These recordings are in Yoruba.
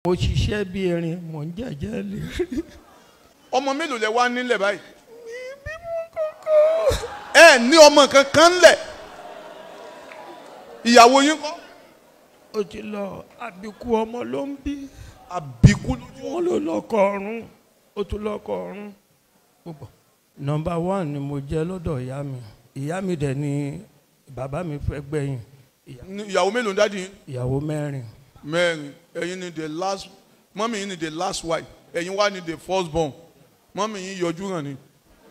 mo ṣiṣẹ́ bí erin mò ń jẹ́jẹ́ lè rí. ọmọ mélòó lẹ wá nílẹ̀ báyìí. ẹ ní ọmọ kankan ńlẹ̀ ìyàwó yín kọ́ ó ti lọ àbíkú ọmọ ló ń bí àbíkú lójú wọn ló lọkọ ọ̀run ó tún lọkọ ọ̀run púpọ̀. nọmba one ni mo jẹ́ lọ́dọ̀ ìyá mi ìyá mi dẹ̀ ni bàbá mi fẹ́ gbẹ̀yìn ìyá- Ní- ìyàwó mélòó ń dájú yín ìyàwó mẹ́rin mẹ́rin ẹ̀yin ni the last mọ́mí yín ni the last wife ẹ̀yin wá ni the first born mọ́mí yín yọjú hàn ni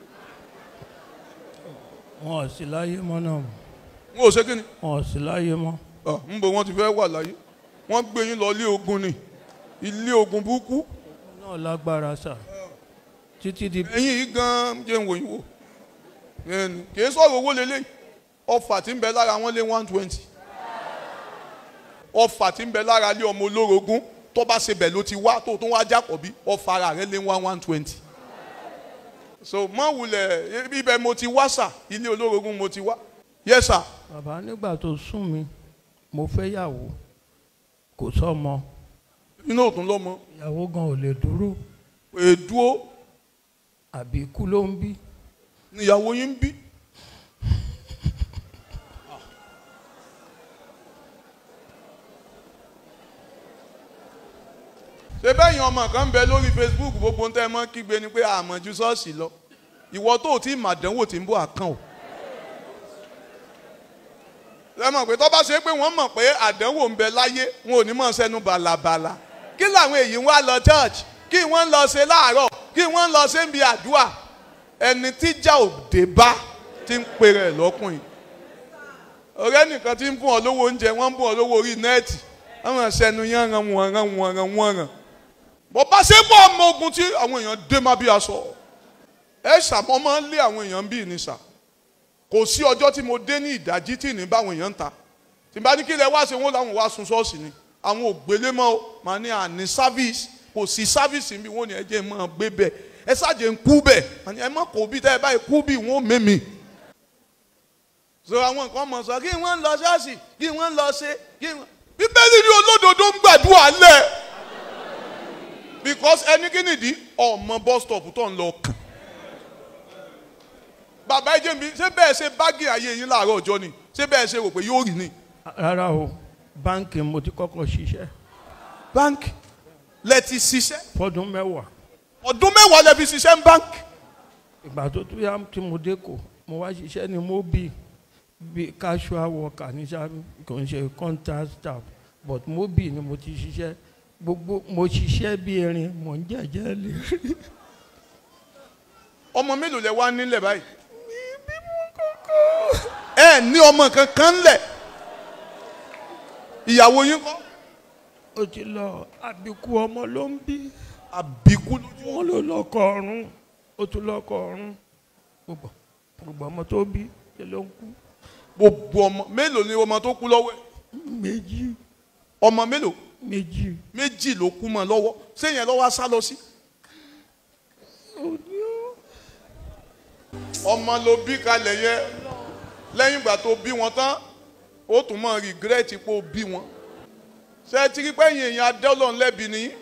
wọn ò sí láyé mọ́ náà wọn ò ṣe kí ni wọn ò sí láyé mọ́ Ah, ń bo wọn ti fẹ́ wà láyé wọ́n gbé yín lọ ilé ogun ni ilé ogun burúkú náà lágbára sà títí di ẹ̀yin yìí gan jẹ́ ń wò yín wò Ẹni, kì í sọ̀rọ̀ owó lélẹ̀ ọfà tí ń bẹ lára wọn lé one twenty ọfà tí ń bẹ lára lé ọmọ olórogún tó bá ṣe bẹ̀ ló ti wá tó tún wá jápọ̀ bí ọfà ara rẹ̀ lé one one twenty so mọ wulẹ̀ ibẹ̀ mo ti wá sà ilé olórogún mo ti wá yes sà bàbá nígbà tó sún mi mo fẹ́ yàwó kò sọ́mọ inú òtún lọ́mọ ìyàwó gan ò lè dúró èdúó àbíkú ló ń bí níyàwó yín ń bí. ṣé bẹ́yìn ọmọ kan ń bẹ lórí Facebook gbogbo ń tẹ́ ẹ mọ́ kígbe ni pé àmọ̀jú ṣọ́ọ̀ṣì lọ ìwọ tó o tí màdánwò tí ń bọ̀ àkàn o. ẹ mọ̀ pé tó bá ṣe pé wọ́n mọ̀ pé àdánwò ń bẹ láyé wọn ò ní mọ̀ sẹ́nu bàlàbàlà kí làwọn èyí ń wá lọ church kí wọ́n ń lọ ṣe láàárọ̀ kí wọ́n ń lọ ṣe ń bi àdúrà ẹni tíjà òde bá ti ń pe rẹ̀ lọ́kùnrin ọ̀rẹ́ nìkan ti ń fún ọ lówó oúnjẹ wọ́n ń fún ọ lówó orí nẹ́ẹ̀tì àwọn ṣẹnu yẹn ran wọn ran wọn ran wọn ran bọ́ bá ṣe pọ̀ ọmọ ogun tí àwọn èèyàn dé má bí aṣọ ẹ ṣàmọ́ máa ń lé àwọn èèyàn bíi ní sà kò sí ọjọ́ tí mo dé ní ìdájí tí ní báwọn èèyàn ń ta tí n bá ní kí lẹ wá ṣe wọn làwọn wá sun ṣọ́ọ̀ṣì ni àwọn ò gbélé mọ́ o màá ní àní sáfíìsì kò sí sáfíìsì bí wọ́n ní ẹ jẹ́ máa gbé bẹ́ẹ̀ ẹ ṣáàjẹ́ ń kú bẹ́ẹ̀ àní ẹ má kó bí tẹ́ ẹ báyìí kú bí wọ́n mẹ́mi. so àwọn nǹkan mọ̀ sọ kí wọ́n lọ ṣọ́ọ̀ṣì kí wọ́n lọ ṣe kí wọ́n. bíbélì ní olódodo ń gbàdúrà lẹ̀ because ẹni kí nìdí ọmọ bus stop tó ń lọ kàn bàbá ẹjẹ mi ṣé bẹ́ẹ̀ ṣe báàgì ayé yín láàárọ̀ ọjọ́ ni ṣé bẹ́ẹ̀ ṣe rò pé yóò rí ni. rárá o báńkì mo ti kọ́kọ́ ṣiṣẹ́ báńkì lẹ ti ṣiṣẹ́ fọ́dún mẹ́wàá ọdún mẹ́wàá lẹ fi ṣiṣẹ́ ń báńkì. ìgbà tó tún yá tí mo dé kò mo wá ṣiṣẹ́ ní mobi bí casual worker ní sáà kò ń ṣe contract staff but mobi ni mo ti ṣiṣẹ́ gbogbo mo ṣiṣẹ́ bí erin mò ń jẹ́jẹ́ lè rí. ọmọ mélòó lẹ wá nílẹ̀ báyìí. ẹ ní ọmọ kankan lẹ̀ ìyàwó yín kọ́ ó ti lọ àbíkú ọmọ ló ń bí àbíkú lójú wọn ló lọkọ ọ̀run ó tún lọkọ ọ̀run gbogbo gbogbo ọmọ tó bí ṣe ló ń kú gbogbo ọmọ mélòó ni ọmọ tó kú lọ́wọ́ ẹ̀ méjì ọmọ mélòó méjì méjì ló kú mọ́ lọ́wọ́ sẹ́yìn lọ́wọ́ á sá lọ sí. ọmọ ló bí kalẹ̀ yẹ lẹ́yìn ìgbà tó bí wọn tán ó tún mọ̀ rìgírẹ́tì pé ó bí wọn. ṣé ti rí pẹ́yìn èèyàn adọ́lọ́n lẹ́bi ni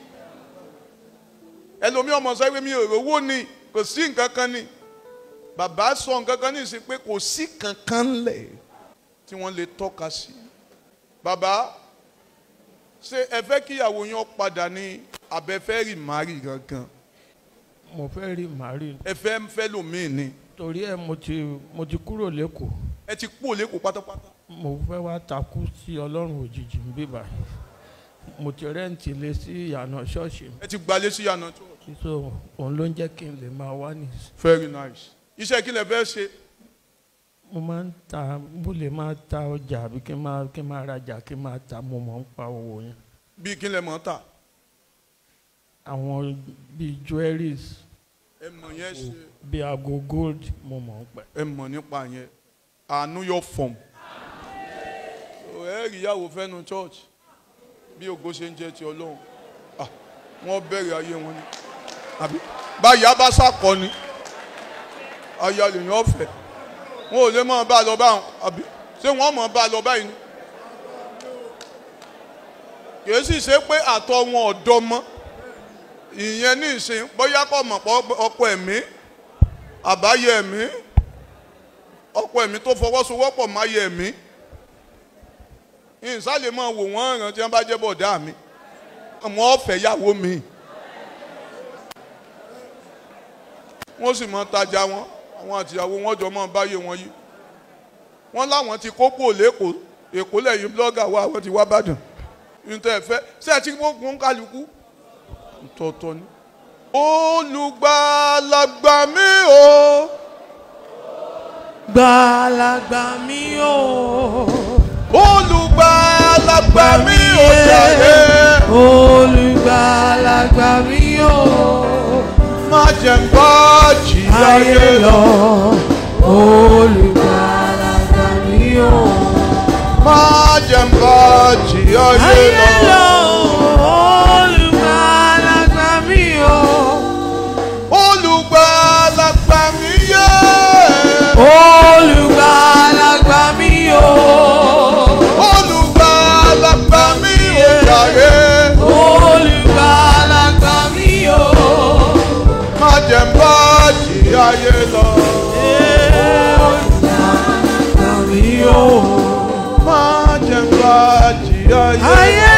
ẹlòmí ọmọ sọ pé mi ò rówó ni kò sí nǹkan kan ni bàbá sọ nǹkan kan ní ìsìn pé kò sí kankan lẹ̀ tí wọ́n lè tọ́ka sí. bàbá ṣé ẹ fẹ́ kíyàwó yẹn padà ní abẹ́fẹ́ rì márì gangan mo fẹ́ rí màrí ẹ fẹ́ fẹ́ lòmíì ni torí ẹ mo ti mo ti kúrò lẹ́kọ̀ọ́ ẹ ti kú òlékò pátápátá mo fẹ́ wá takú sí ọlọ́run òjijì ń bíbà mo ti rẹ́ǹtì lé sí ìyànà ṣọ́ọ̀ṣì ẹ ti gbalé sí yànnà tó. so òun ló ń jẹ́ kí n lè máa wá ní. very nice iṣẹ́ kí lẹ fẹ́ ṣe mo máa ń ta mo lè máa ta ọjà àbí kí n máa kí n máa rajà kí n máa ta mo mọ̀ ń pa owó yẹn. bí kí lẹ mọ̀ ta àwọn bíi jewelries ẹ mọ̀ yẹn ṣe bíi aago gold mo mọ̀ ń pẹ́. ẹ mọ̀ nípa yẹn àánú yọ fọ̀m ẹ rí ìyàwó fẹ́nu church bí ògo ṣe ń jẹ́ ti ọlọ́run Ah, wọ́n bẹ̀rẹ̀ ayé wọn ni àbí báyà bá sàkọ ni aya lèyàn ọ̀fẹ́ wọn ò lè mọ̀ bá a lọ báwọn àbí ṣé wọ́n mọ̀ bá a lọ báyìí ni kìí sì ṣe pé àtọ̀ wọn ọ̀dọ́ mọ́ ìyẹn ní ìsìn bóyá kò mọ̀ pọ̀ ọkọ ẹ̀mí àbáyé ẹ̀mí ọkọ ẹ̀mí tó fọwọ́sowọ́pọ̀ máyé ẹ̀mí ìsàlẹ̀ máa wò wọ́n ràn tí wọ́n bá jẹ́ bọ̀dá mi àmọ́ ọ̀fẹ́ yàwó mi wọ́n sì máa tajà wọn àwọn àtìyàwó wọn jọ máa báyé wọn yìí wọ́n láwọn ti kókó lẹ́kọ̀ọ́ èkó lẹ́yìn blọ́gà wa àwọn ti wá bàdàn nítorí ẹ̀fẹ́ ṣé ẹ ti gbógun kálukú tọ̀tọ̀ ni. olùgbàlagbà mi o gbàlagbà mi o. olùgbàlagbà mi o jàre olùgbàlagbà mi o. má jẹ́ ń bá jìyà ayé yé lọ. lọ. olùgbàlagbà mi o. má jẹ́ ń bá jìyà yé ayé lọ. lọ. olùgbàlagbà mi o. olùgbàlagbà mi yé. olùgbàlagbà mi o. olùgbàlagbà mi o jàre olùgbàlagbà mi o. má jẹ́ ń bá jìyà yé lọ. olùgbàlagbà mi o. má jẹ́ ń bá jìyà yé lọ. ayé